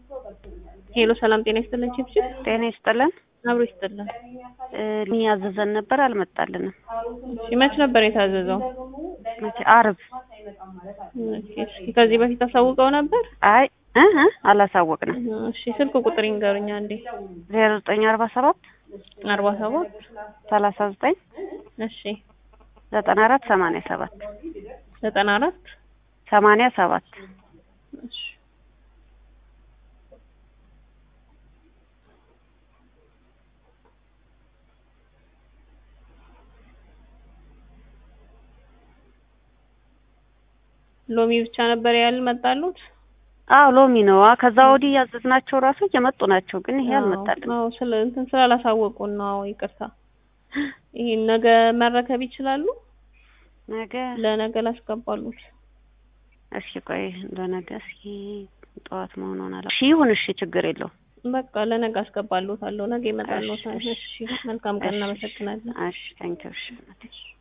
ሄሎ ሰላም ጤና ይስጥልን ቺፕቺፕ ጤና ይስጥልን። አብሮ ይስጥልን። እኔ ያዘዘን ነበር አልመጣልንም። እሺ መች ነበር የታዘዘው? መቼ? አርብ። እሺ እስኪ ከዚህ በፊት አሳውቀው ነበር? አይ እ እ አላሳወቅንም። እሺ ስልክ ቁጥር ይንገሩኝ አንዴ። ዜሮ ዘጠኝ አርባ ሰባት አርባ ሰባት ሰላሳ ዘጠኝ እሺ ዘጠና አራት ሰማንያ ሰባት ዘጠና አራት ሰማንያ ሰባት እሺ ሎሚ ብቻ ነበር ያልመጣሉት? አዎ ሎሚ ነው። አ ከዛ ወዲህ ያዘዝናቸው ራሱ እየመጡ ናቸው፣ ግን ይሄ አልመጣልንም። አዎ ስለ እንትን ስላላሳወቁን ነው። አዎ ይቅርታ። ይሄን ነገ መረከብ ይችላሉ? ነገ ለነገ ላስገባሉት። እስኪ ቆይ ለነገ እስኪ ጠዋት መሆኑን አላ እሺ ይሁን። እሺ ችግር የለውም። በቃ ለነገ አስገባሉታለሁ። ነገ ይመጣሉታል። እሺ፣ እሺ መልካም ቀን። እናመሰግናለን። እሺ ታንኪዩ። እሺ